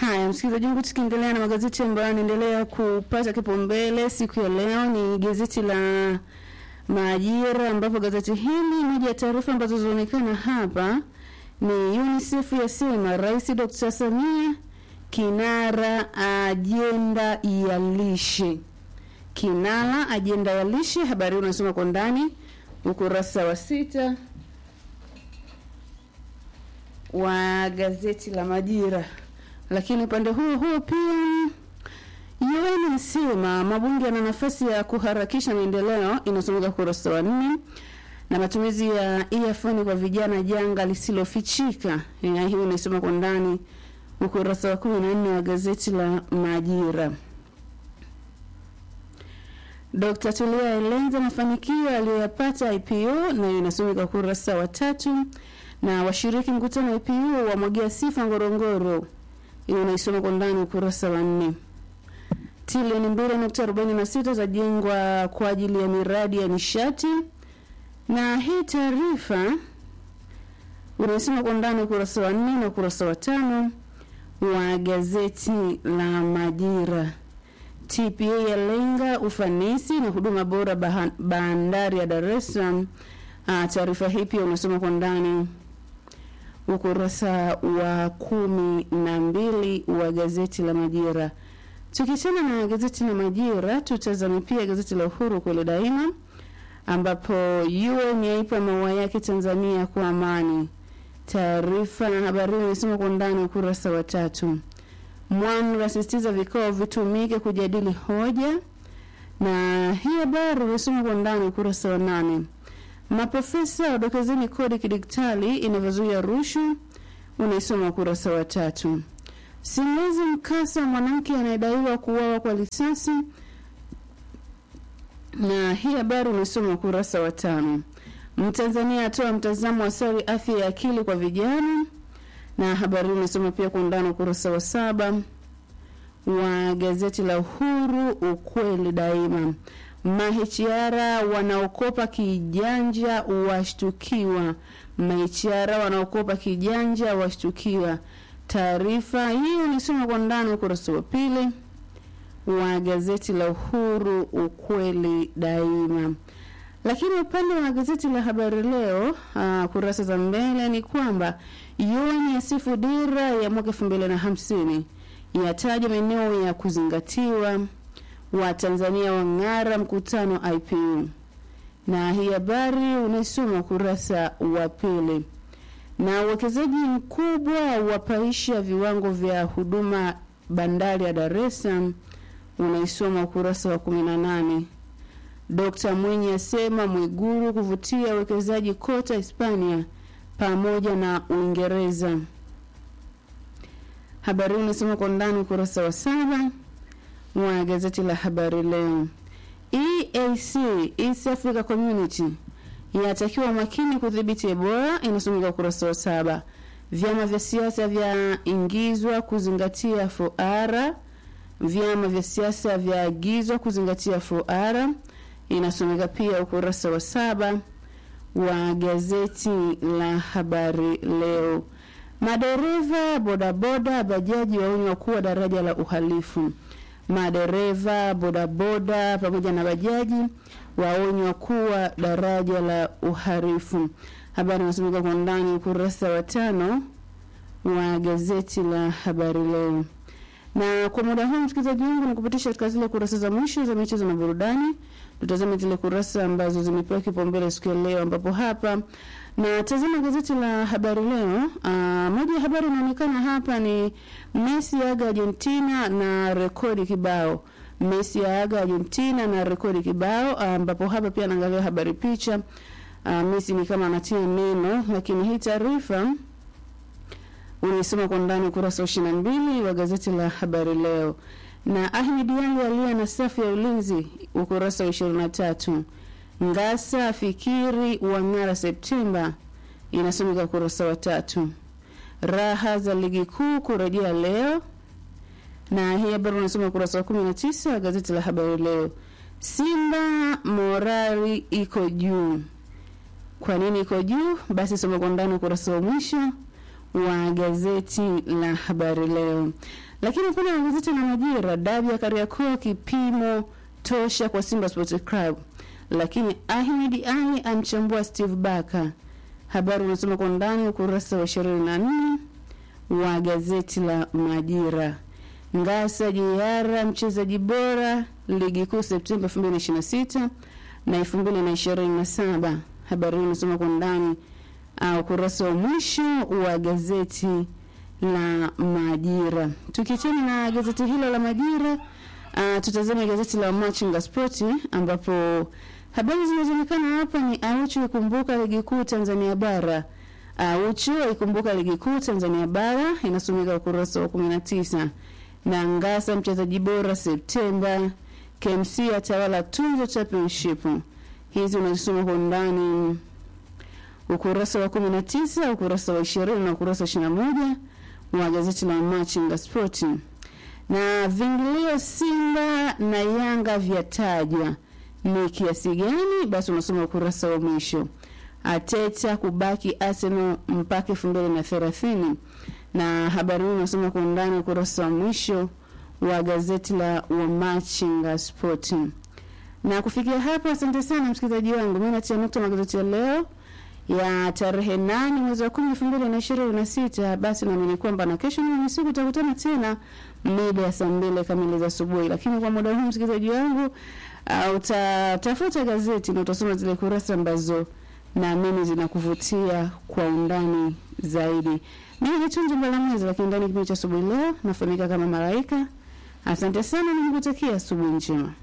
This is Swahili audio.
Haya, msikilizaji wangu, tukiendelea na magazeti ambayo yanaendelea kupata kipaumbele siku ya leo ni gazeti la Majira, ambapo gazeti hili, moja ya taarifa ambazo zinaonekana hapa ni UNICEF yasema Rais Dr. Samia kinara ajenda ya lishe. Kinara ajenda ya lishe, habari hii unasoma kwa ndani ukurasa wa sita wa gazeti la Majira. Lakini upande huo huo pia UN inasema mabunge yana nafasi ya kuharakisha maendeleo, inasomeka ukurasa wa nne na matumizi ya earphone kwa vijana janga lisilofichika. Ya hiyo inasoma kwa ndani ukurasa wa kumi na nne wa gazeti la Majira. Dr. Tulia eleza mafanikio aliyoyapata IPO nayo inasomeka ukurasa wa tatu na washiriki mkutano wa IPO wamwagia sifa Ngorongoro, hiyo unaisoma kwa ndani ukurasa wa nne. Trilioni mbili nukta arobaini na sita zajengwa kwa ajili ya miradi ya nishati, na hii taarifa unaisoma kwa ndani ukurasa wa nne na ukurasa wa tano wa gazeti la Majira. TPA yalenga ufanisi na huduma bora baha- bandari ya Dar es Salaam. Ah, Taarifa hii pia unasoma kwa ndani ukurasa wa kumi na mbili wa gazeti la Majira. Tukiachana na gazeti la Majira, tutazame pia gazeti la Uhuru kweli daima, ambapo UN yaipa maua yake Tanzania kwa amani. Taarifa na habari hii inasoma kwa ndani ukurasa wa tatu. Mwanra asisitiza vikao vitumike kujadili hoja, na hii habari inasoma kwa ndani ukurasa wa nane. Maprofesa wadokezeni kodi kidigitali inavyozuia rushwa, unaisoma ukurasa wa tatu. Simulizi mkasa mwanamke anayedaiwa kuuawa kwa risasi, na hii habari unaisoma ukurasa wa tano. Mtanzania atoa mtazamo wa sari afya ya akili kwa vijana, na habari hii unasoma pia kwa undani ukurasa wa saba wa gazeti la Uhuru, ukweli daima. Mahichiara wanaokopa kijanja washtukiwa. Mahichiara wanaokopa kijanja washtukiwa. Taarifa hii unisoma kwa ndani ukurasa wa pili wa gazeti la Uhuru, ukweli daima. Lakini upande wa gazeti la Habari Leo, uh, kurasa za mbele ni kwamba UN yasifu dira ya mwaka elfu mbili na hamsini yataja maeneo ya kuzingatiwa, wa Tanzania wang'ara mkutano IPU, na hii habari unaisoma ukurasa wa pili. Na uwekezaji mkubwa wapaisha viwango vya huduma bandari ya Dar es Salaam, unaisoma ukurasa wa kumi na nane. Dkt. Mwinyi asema Mwiguru kuvutia uwekezaji kota Hispania pamoja na Uingereza. Habari hii unasoma kwa ndani ukurasa wa saba wa gazeti la Habari Leo. EAC, East Africa Community yatakiwa makini kudhibiti Ebola, inasomeka ukurasa wa saba. Vyama vya siasa vyaingizwa kuzingatia fuara. Vyama vya siasa vyaagizwa kuzingatia fuara, inasomeka pia ukurasa wa saba wa gazeti la Habari Leo. Madereva bodaboda bajaji waonywa kuwa daraja la uhalifu. Madereva bodaboda pamoja na bajaji waonywa kuwa daraja la uhalifu. Habari inasomeka kwa ndani ukurasa wa tano wa gazeti la Habari Leo. Na kwa muda huu msikilizaji wangu, ni kupitisha katika zile kurasa za mwisho za michezo na burudani. Tutazame zile kurasa ambazo zimepewa kipaumbele siku ya leo, ambapo hapa na tazama gazeti la Habari Leo. Aa, moja ya habari inaonekana hapa ni Messi aga Argentina na rekodi kibao. Messi aga Argentina na rekodi kibao, ambapo hapa pia anaangalia habari picha. Aa, Messi ni kama anatia neno, lakini hii taarifa unaisoma kwa ndani ukurasa wa ishirini na mbili wa gazeti la Habari Leo. Na Ahmed Ally alia na safu ya ulinzi ukurasa wa ishirini na tatu. Ngasa fikiri wang'ara Septemba inasomeka ukurasa wa tatu. Raha za ligi kuu kurejea leo, na hii habari unasoma ukurasa wa kumi na tisa wa gazeti la Habari Leo. Simba morali iko juu. Kwa nini iko juu? Basi soma kwa ndani ukurasa wa mwisho wa gazeti la Habari Leo. Lakini kuna gazeti la Majira, dabi ya Kariakoo kipimo tosha kwa Simba Sports Club, lakini Ahmed Ali amchambua Steve Baka. Habari unasoma kwa ndani ukurasa wa 24 wa gazeti la Majira. Ngasa Jiara mchezaji bora ligi kuu Septemba 2026 na 2027. Habari hii unasoma kwa ndani uh, ukurasa wa mwisho wa gazeti la Majira. Tukiachana na gazeti hilo la Majira, uh, tutazame gazeti la Machinga Sport ambapo habari zinazoonekana hapa ni Aucho ikumbuka ligi kuu Tanzania bara. Aucho ikumbuka ligi kuu Tanzania bara inasomeka ukurasa wa 19 na Ngasa mchezaji bora Septemba, KMC atawala tunzo championship. Hizi unazisoma kwa undani ukurasa wa 19, ukurasa wa 20 na ukurasa wa 21 wa gazeti la Machinga Sport. Na vingilio Simba na Yanga vyatajwa ni kiasi gani? Basi unasoma ukurasa wa mwisho. Ateta kubaki Arsenal mpaka 2030 na habari hii unasoma kwa undani ukurasa wa mwisho wa gazeti la Wamachinga Sport. Na kufikia hapo, asante sana msikilizaji wangu, mimi natia nukta magazeti ya leo ya tarehe nane mwezi wa kumi elfu mbili na ishirini na sita. Basi naamini kwamba na kesho ni siku tutakutana tena mida ya saa mbili kamili za asubuhi, lakini kwa muda huu msikilizaji wangu, uh, utatafuta gazeti na utasoma zile kurasa ambazo naamini zinakuvutia kwa undani zaidi. Mimi ni Tunji Mbalamwezi, lakini ndani ya kipindi cha asubuhi leo nafahamika kama Malaika. Asante sana na nikutakia asubuhi njema.